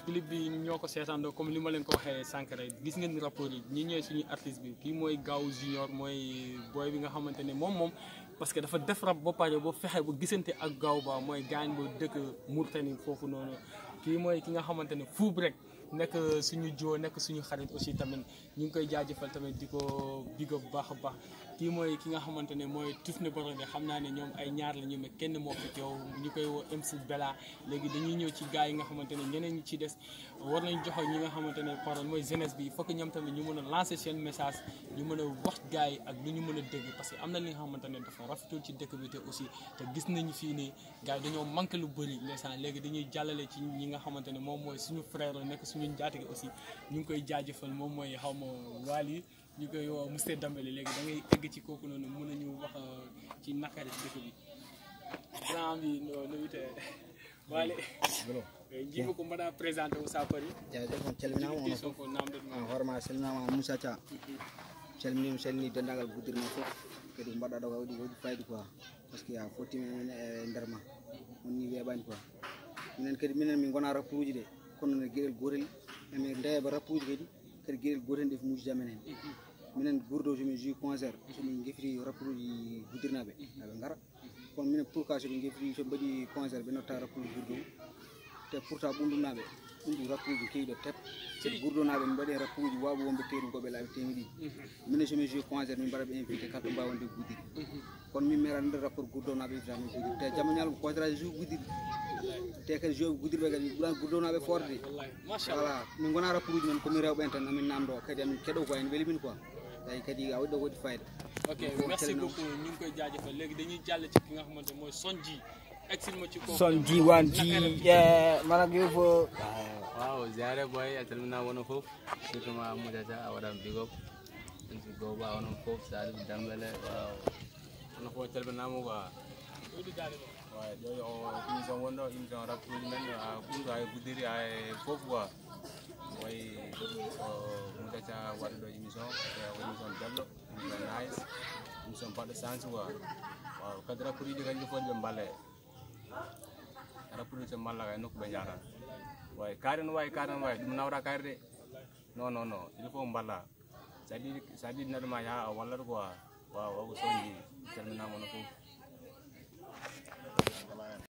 clip bi ñoo ko seetaandoo comme li ma leen ko waxee sànq rek gis ngeen rapport yi ñi ñooy suñu artiste bi kii mooy Gaaw Junior mooy booy bi nga xamante ne moom moom parce que dafa def rap ba pare ba fexe ba gisante ak Gaaw ba mooy gaañ ba dëkk Mourtani foofu noonu kii mooy ki nga xamante ne fuub rek nekk suñu joo nekk suñu xarit aussi tamit ñu ngi koy jaajëfal tamit di ko bigo bu baax a baax kii mooy ki nga xamante ne mooy Tufne Borode xam naa ne ñoom ay ñaar la ñu mais kenn moo fi teew ñu koy woo MC Bella léegi dañuy ñëw ci gars yi nga xamante ne ñeneen ñi ci des war nañ joxe ñi nga xamante ne parole mooy jeunesse bi il faut que ñoom tamit ñu mën a lancer seen message ñu mën a wax gars yi ak lu ñu mën a dégg parce que am na li nga xamante ne dafa rafetul ci dëkk bi te aussi te gis nañu fii nii gars yi dañoo manqué lu bëri ndeysaan léegi dañuy jàllale ci ñi nga xamante ne moom mooy suñu frère la nekk suñu njaatige aussi ñu ngi koy jaajëfal moom mooy xaw ma waali ñu koy woo monsieur Dambélé léegi da ngay egg ci kooku noonu mën nañu wax ci nakari dëkk bi grand bi no nowite waale jiiba ko mbaɗa présenté o sapari jaajëf on calminama ono son ko namdetma fof hoorema salminama moussa thia calminima salmini dendagal guddirma fof kadi ko mbaɗɗa ɗo ka waɗi waɗi fayida quoi par ce que a fottimi men e nder ma wonni weeɓani quoi minen kadi minen min gona rapport uji ɗe kono no gueɗel gotel emin ndeeba rapport uji kadi kadi gueɗel gotel nde muuji jamen hen minen gourdo somin jui concert somin gefri rapport uji guddirnaɓe aɓe gara kono minen pourquoi soɓe gefri soɓe mbaɗi concert ɓe notta rapport uji gourdo te pourtant ɓundumnaɓe ɗum ɗum rapport uji keyɗo tep soɓe gourdonaɓe min mbaɗi rapport uji wawɓe wonɓe teeɗum koɓe laaɓe temedɗi minen somin jui concert min mbaɗaɓe invité kala ɗo mbawande guddiri kono min meeɗa nder rapport gourdonaɓe invitami guddiri te jamma ñalko concert aji jui guddiri te kadi jooɓe guddirɓe kadi ɓuran gurdonaɓe forde wallahi machallah voilà min gona rapport uji men komin rewɓen tan amin namdo kadi amin keɗo ko en weeli min quoi tawi kadi a waɗi ɗo waɗi fayida ok merci beaucoup ñu ngi koy jaajëfal léegi dañuy jàll ci ki nga xamante mooy Sonji exil ma ci kooku son ji wan ji mana ko fo waaw ziare boy a calminama wono fof surtout ma moudiadia a waɗan bigop si goba onon fof salif dambele waaw onon fof calminama quoi waaw ɗo o émission wonɗo émission rappuji men a ɓuurɗo hay guddiri hay fof quoi way o moudiadia waɗa ɗo émission e émission belɗo émission nice émission baɗɗo sens quoi waaw kadi rappuji ɗi kanƴi fof ɓe mballe rappuji so malla kay nokku ɓe jahatan way kaari no wawi kaari no wawi ɗum nawra kaari de non non non il faut mballa sa ɗiɗi sa ɗiɗi neɗɗo ma yaha a wallat quoi waaw o ko soñji calminama no fof